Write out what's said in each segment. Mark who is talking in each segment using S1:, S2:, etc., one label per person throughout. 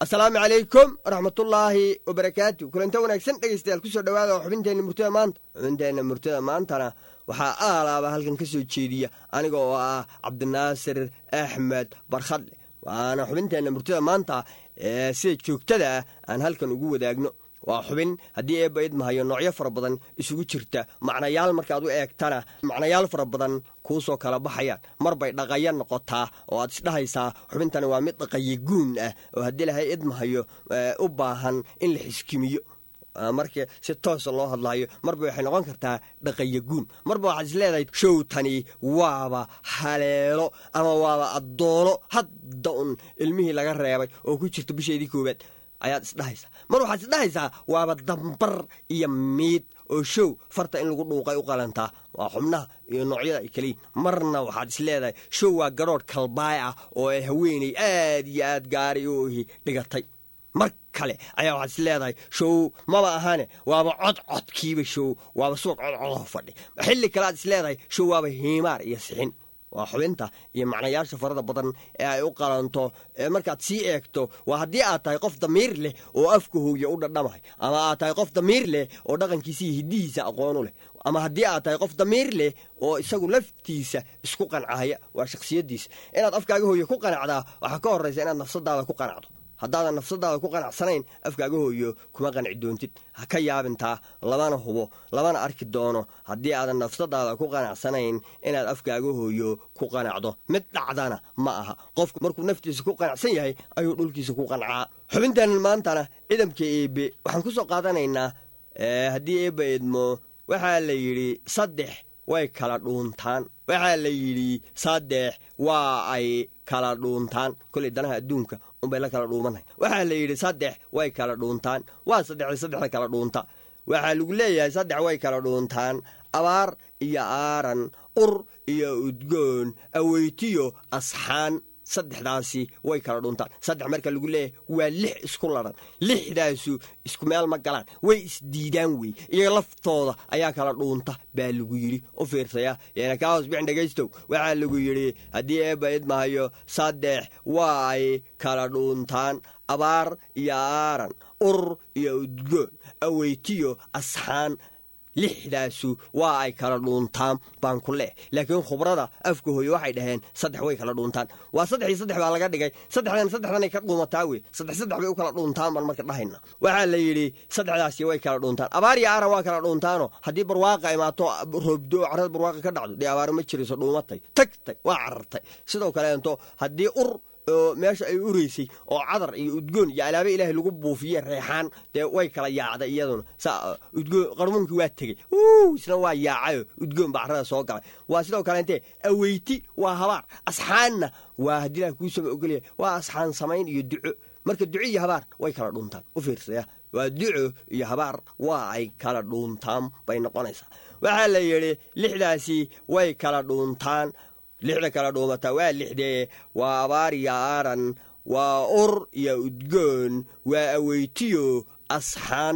S1: asalaamu calaykum waraxmatullaahi wabarakaatu kulanta wanaagsan dhegaystayaal kusoo dhawaada xubinteenna murtada maanta xubinteenna murtada maantana waxaa aalaaba halkan ka soo jeediya aniga oo ah cabdinaasir axmed barkhadle waana xubinteenna murtada maanta ee sida joogtada ah aan halkan ugu wadaagno waa xubin haddii eebba idmahayo noocyo fara badan isugu jirta macnayaal markaad u eegtana macnayaal fara badan kuusoo kala baxayaan mar bay dhaqaya noqotaa oo aad isdhahaysaa xubintani waa mid dhaqaye guun ah oo haddii lahay idmahayo u baahan in la xiskimiyo marka si toosa loo hadlayo marba waxay noqon kartaa dhaqaye guun marba waxaad is leedahay showtani waaba haleelo ama waaba addoono hadda un ilmihii laga reebay oo ku jirta bisheedii koowaad ayaad isdhahaysaa mar waxaad isdhahaysaa waaba dambar iyo miid oo show farta in lagu dhuuqay u qalantaa waa xubnaha iyo noocyada ay kaliyin marna waxaad is leedahay show waa garoodh kalbaay ah oo ay haweeney aad iyo aad gaari u ihi dhigatay mar kale ayaa waxaad is leedahay show maba ahane waaba codcodkiiba show waaba subag codcodaho fadhi xilli kale aad is leedahay show waaba hiimaar iyo sixin waa xubinta iyo macnayaasha farada badan ee ay u qalanto markaad sii eegto waa haddii aad tahay qof damiir leh oo afka hooya u dhadhamahay ama aad tahay qof damiir leh oo dhaqankiisa iyo hiddihiisa aqoonu leh ama haddii aad tahay qof damiir leh oo isagu laftiisa isku qancahaya waa shakhsiyaddiisa inaad afkaaga hooyo ku qanacdaa waxaa ka horraysa inaad nafsadaada ku qanacdo haddaadan nafsadaada ku qanacsanayn afkaaga hooyo kuma qanci doontid ha ka yaabintaa lamana hubo lamana arki doono haddii aadan nafsadaada ku qanacsanayn inaad afkaaga hooyo ku qanacdo mid dhacdana ma aha qofku markuu naftiisa ku qanacsan yahay ayuu dhulkiisa ku qancaa xubintan maantana ciidamka eebe waxaan ku soo qaadanaynaa haddii eebba eedmo waxaa la yidhi saddex way kala dhuuntaan waxaa la yidhi saddex waa ay kala dhuuntaan koley danaha adduunka unbay la kala dhuumanahay waxaa la yidhi saddex way kala dhuuntaan waa saddexda saddexda kala dhuunta waxaa lagu leeyahay saddex way kala dhuuntaan abaar iyo aaran ur iyo udgoon aweytiyo asxaan saddexdaasi way kala dhuntaan saddex marka lagu leeyahay waa lix isku laran lixdaasu isku meel ma galaan way isdiidaan wey iyaga laftooda ayaa kala dhuunta baa lagu yidhi u fiirsaya yana kaa hoos bixin dhegaystow waxaa lagu yidhi haddii eebba idmahayo saddex waa ay kala dhuuntaan abaar iyo aaran ur iyo udgoon aweytiyo asxaan lixdaasu waa ay kala dhuuntaan baan ku leeh laakiin khubrada afka hooye waxay dhaheen saddex way kala dhuuntaan waa saddex iyo saddex baa laga dhigay saddexdan saddexdanay ka dhuumataa wey saddex saddex bay u kala dhuuntaan baan marka dhahayna waxaa la yidhi saddexdaasi way kala dhuuntaan abaar iyo aaran waa kala dhuuntaano haddii barwaaqa imaato roobdo carada barwaaqa ka dhacdo dee abaaro ma jirayso dhuumatay tagtay waa carartay sidoo kaleento haddii ur oo meesha ay ureysay oo cadar iyo udgoon iyo alaabe ilaahay lagu buufiye reexaan dee way kala yaacday iyaduna udgoon qarmuunkii waa tegey isna waa yaacayo udgoon baa carrada soo galay waa sidoo kaleente aweyti waa habaar asxaanna waa haddii ilaah kuu sama ogolya waa asxaan samayn iyo duco marka duco iyo habaar way kala dhuuntaan u fiirsaya waa duco iyo habaar waa ay kala dhuuntaan bay noqonaysaa waxaa la yidhi lixdaasi way kala dhuuntaan lixda kala dhuumataa waa lixdee waa abaar iyo aaran waa ur iyo udgoon waa aweytiyo asxaan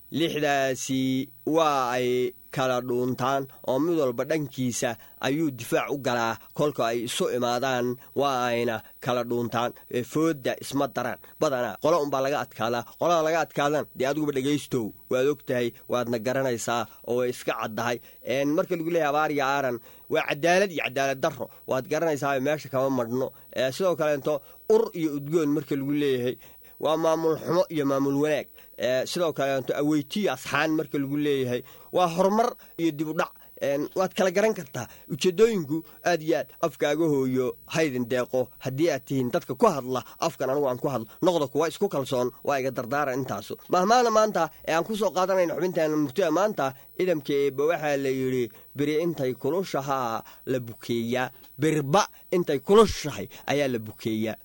S1: lixdaasi waa ay kala dhuuntaan oo mid walba dhankiisa ayuu difaac u galaa kolka ay isu imaadaan waa ayna kala dhuuntaan foodda isma daraan badanaa qolo unbaa laga adkaadaa qolada laga adkaadan dee adiguba dhegaystow waad og tahay waadna garanaysaa oo way iska caddahay marka lagu leeyahay abaar iyo aaran waa cadaalad iyo cadaalad darro waad garanaysaa meesha kama madhno sidoo kaleento ur iyo udgoon marka lagu leeyahay waa maamul xumo iyo maamul wanaag sidoo kaleeto aweytiyo asxaan marka lagu leeyahay waa horumar iyo dib u dhac waad kala garan kartaa ujeedooyinku aad iyo aad afkaaga hooyo haydin deeqo haddii aad tihiin dadka ku hadla afkan anugu aan ku hadlo noqda kuwa isku kalsoon waa iga dardaaran intaasu mahmaana maanta ee aan ku soo qaadanayna xubinteena murtida maanta idamka eebba waxaa la yidhi beri intay kulushahaa la bukeeyaa berba intay kulushahay ayaa la bukeeyaa